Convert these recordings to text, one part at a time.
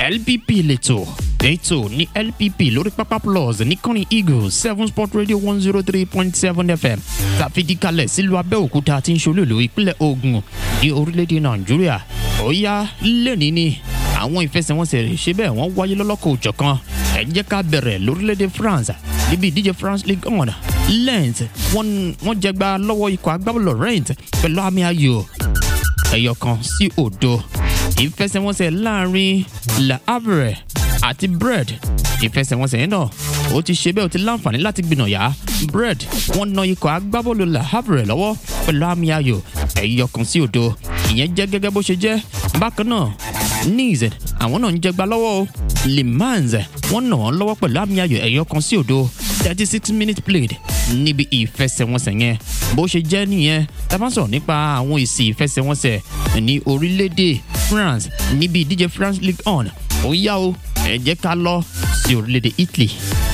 LPP lẹ́tọ̀ ètò ní LPP lórí pápá plus níkànnì eagle seven sport radio one zero three point seven fm tàfidíkalẹ̀ sílùú abẹ́òkúta tí ń ṣolúlù ìpínlẹ̀ ogun ní orílẹ̀-èdè nàìjíríà ó yá lẹ́ni ni àwọn ìfẹsẹ̀wọnsẹ̀ rẹ̀ ṣe bẹ́ẹ̀ wọ́n wáyé lọ́lọ́kọ̀ òjọ̀kan ẹ jẹ́ ká bẹ̀rẹ̀ lórílẹ̀‐èdè france níbi ìdíje france league one lent wọ́n jẹgba lọ́wọ́ ikọ̀ agbábọ́ọ̀lù rent pẹ̀lú àmì ayò ẹ̀yọ̀ kan sí òdo ìfẹsẹ̀wọnsẹ̀ láàrin la havre àti bread ìfẹsẹ̀wọnsẹ̀ yẹn náà ó ti ṣe bẹ́ẹ̀ ó ti láǹfààní láti gbìnàyà bread wọ́n na ikọ̀ agbábọ́ọ̀lù la havre lọ́wọ́ pẹ̀lú àmì ayò ẹ̀yọ̀ kan sí òdo ìyẹn jẹ́ gẹ́gẹ́ bó ṣe jẹ́ bákan náà nice àwọn náà ń jẹgba lọ́wọ́ o le mans wọ́n nà wọ́n lọ́wọ́ pẹ̀lú àmì ayò ẹ̀yọ kan sí òdo thirty six minutes played níbi ìfẹsẹ̀wọnsẹ̀ yẹn bó ṣe jẹ́ nìyẹn tá a bá sọ̀rọ̀ nípa àwọn èsì ìfẹsẹ̀wọnsẹ̀ ní orílẹ̀-èdè france níbi ìdíje france league on ó yá o ẹ jẹ́ ká lọ sí orílẹ̀-èdè italy.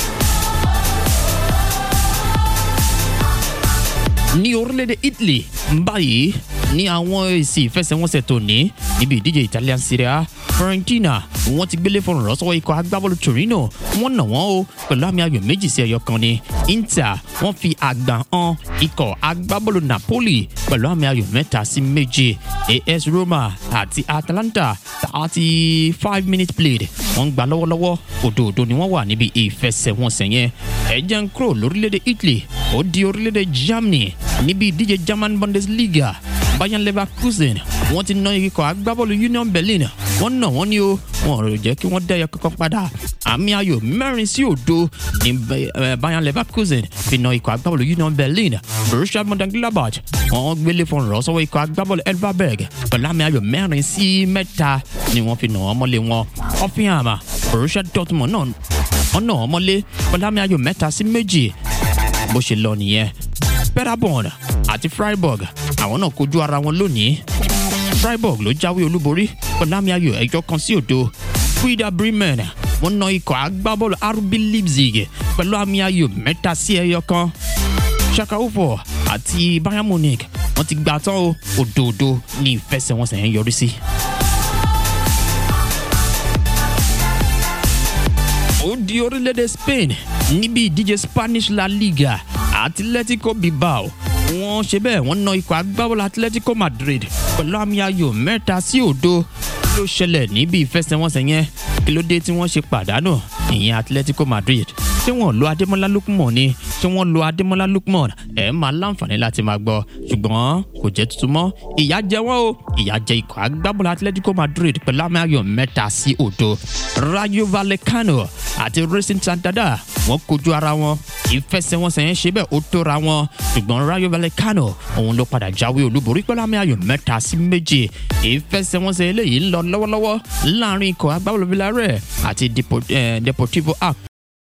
ní orílẹ̀-èdè italy báyìí ní àwọn èsì ìfẹsẹ̀wọnsẹ̀ tòní níbi ìdíje italian serie a fiorentina wọ́n ti gbélé fọ̀rọ̀ lọ́sọ́wọ́ ikọ̀ agbábọ́ọ̀lù torino wọ́n nà wọ́n o pẹ̀lú àmì ayò méjì sí ẹyọ kan ni inter wọ́n fi àgbà hàn ikọ̀ agbábọ́ọ̀lù napoli pẹ̀lú àmì ayò mẹ́ta sí méje as roma àti atalanta thirty five minutes played wọ́n ń gba lọ́wọ́lọ́wọ́ òdòdó ni wọ́n wà níbi ìfẹsẹ̀wọnsẹ̀ yẹn ẹ̀jẹ̀ ń kúrò lórílẹ̀‐èdè italy ó di orílẹ̀‐èdè germany níbi ìdíje german bundesliga bayern leverkusen wọ́n ti ná ikọ̀ agbábọ́ọ̀lù union berlin wọ́n nà wọ́n ní o wọn ò jẹ́ kí wọ́n dẹ́yẹ kankan padà àmì ayò mẹ́rin sí òdo ní bayern leverkusen fi na ikọ̀ agbábọ́ọ̀lù union berlin borussia mönchengladbach wọ́n gbélé fún ọ̀rọ̀ sọ́wọ́ ikọ̀ agbábọ́ọ̀lù elverberg pẹ̀lú àmì ayò mẹ́rin sí mẹ́ta ni wọ́n fi nà wọ́n mọ́lé wọn hoffenheim borussia dortmund náà wọ́n nà wọ́n mọ́lé pẹ̀lú àmì ayò mẹ́ta sí méjì bó ṣe lọ nìyẹn paderborn àti freiburg àwọn náà kojú ara wọn lónìí freiburg ló jáwé olúborí pẹ̀lú àmì ayò ẹ̀jọ́ kan sí òdo frida bremen wọ́n na ikọ̀ agbábọ́ọ̀lù rb leipzig pẹ̀lú àmì ayò mẹ́ta sí ẹyọ kan shakaufo àti bayern munich wọ́n ti gbà tán o òdòdó ní ìfẹsẹ̀wọnsẹ̀ yẹn yọrí sí. ó di orílẹ̀-èdè spain níbi ìdíje spanish la liga atletico bilbao wọ́n ṣe bẹ́ẹ̀ wọ́n na ikọ̀ agbábọ́ọ̀lù atletico madrid pẹ̀lú àmì ayò mẹ́ta sí òdo ló ṣẹlẹ̀ níbi ìfẹsẹ̀wọnsẹ̀ yẹn kí ló dé tí wọ́n ṣe pàdánù ìyẹn atletico madrid ṣé wọ́n lo adémọ́lá lukman ni ṣé wọ́n lo adémọ́lá lukman ẹ̀ máa láǹfààní láti máa gbọ́ ṣùgbọ́n kò jẹ́ tuntun mọ́ ìyá jẹ wọ́n o ìyá jẹ ikọ̀ agbábọ́ọ̀lù atletico madrid pẹ̀lú àmì ayò mẹ́ta sí òdo rayo vallecano àti racing santander wọ́n kojú ara wọn ìfẹsẹ̀wọnsẹ̀ yẹn ṣe bẹ́ẹ̀ ó tóra wọn ṣùgbọ́n rayo vallecano òun ló padà jáwé olúborí pẹ̀lú àmì ayò mẹ́ta sí méje ìfẹsẹ̀wọnsẹ̀ eléyìí ń lọ lọ́wọ́lọ́wọ́ láàrin ikọ̀ agbábọ́ọ̀lù villarreal àti deportivo